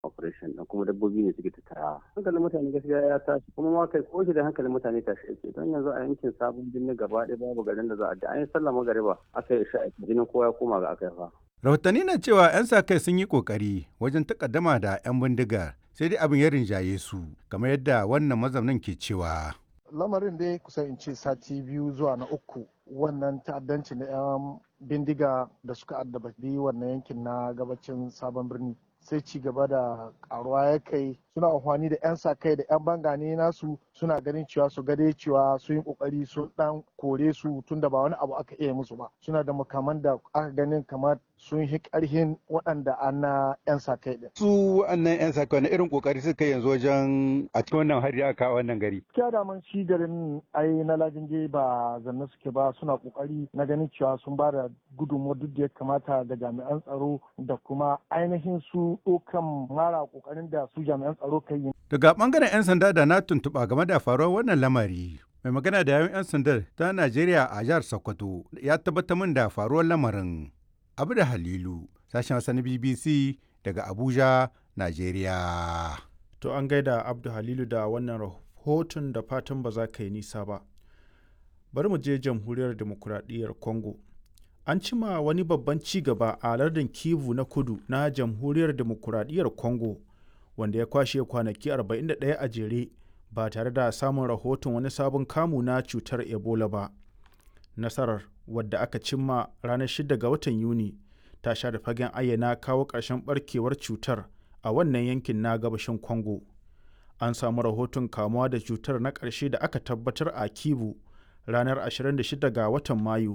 operation din kuma dabbobi ne suke tattara hankalin mutane gaskiya ya tashi kuma ma kai ko da hankalin mutane tashi yake don yanzu a yankin sabon birni gaba ɗaya babu garin da za a da an yi sallah magariba aka yi sha'a jinin kowa ya koma ga aka fa rahotanni na cewa 'yan sa kai sun yi kokari wajen takaddama da 'yan bindigar sai dai abin ya rinjaye su kamar yadda wannan mazaunin ke cewa lamarin dai kusan in ce sati biyu zuwa na uku wannan ta'addanci na 'yan bindiga da suka addabi wannan yankin na gabacin sabon birni sai ci gaba da karuwa ya kai suna amfani da 'yan sa kai da 'yan bangane nasu suna ganin cewa su gade cewa sun yi kokari sun dan kore su tunda ba wani abu aka iya musu ba suna da makaman da aka ganin kamar sun yi karhin waɗanda an na 'yan sa kai din. su wannan 'yan sa kai irin kokari suka yanzu wajen a cikin wannan hari aka wannan gari. Kiya da man shi garin ai na lajinge ba zanne suke ba suna kokari na ganin cewa sun ba da gudunmuwa duk da ya kamata ga jami'an tsaro da kuma ainihin su ɗaukan mara kokarin da su jami'an tsaro kai yi. Daga bangaren 'yan sanda da na tuntuɓa game da faruwar wannan lamari. Mai magana da yawun 'yan sandar ta Najeriya a jihar Sokoto ya tabbatar min da faruwar lamarin. Abu da Halilu, sashen Hausa na BBC daga Abuja, Najeriya. To an gaida Abdu Halilu da wannan rahoton da fatan ba za ka yi nisa ba. Bari mu je jamhuriyar demokuraɗiyyar Congo. An cima wani babban ci gaba a lardin Kivu na kudu na jamhuriyar demokuraɗiyyar Congo. wanda ya kwashe kwanaki 41 a jere ba tare da samun rahoton wani sabon kamu na cutar ebola ba nasarar wadda aka cimma ranar 6 ga watan yuni ta sha da fagen ayyana kawo ƙarshen barkewar cutar a wannan yankin na gabashin congo an samu rahoton kamuwa da cutar na ƙarshe da aka tabbatar a kivu ranar 26 ga watan mayu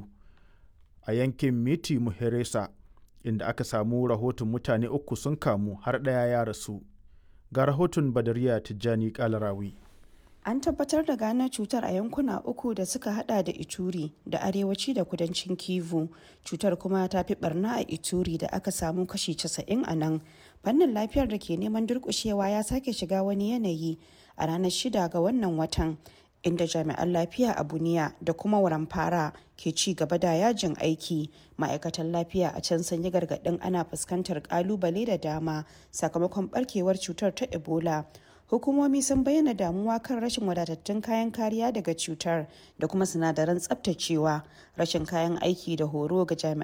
a yankin miti muheresa inda aka samu rahoton mutane uku sun kamu har ɗaya ya rasu ga rahoton badariya tijjani kalarawi an tabbatar da gano cutar a yankuna uku da suka hada da ituri da arewaci da kudancin kivu cutar kuma ta fi barna a ituri da aka samu kashi 90 a nan fannin lafiyar da ke neman durkushewa ya sake shiga wani yanayi a ranar shida ga wannan watan inda jami'an lafiya a buniya da kuma waramfara ke ci gaba da yajin aiki ma'aikatan lafiya a can sun yi gargaɗin ana fuskantar kalubale da dama sakamakon barkewar cutar ta ebola hukumomi sun bayyana damuwa kan rashin wadatattun kayan kariya daga cutar da kuma sinadaran tsabtacewa rashin kayan aiki da horo ga jami'an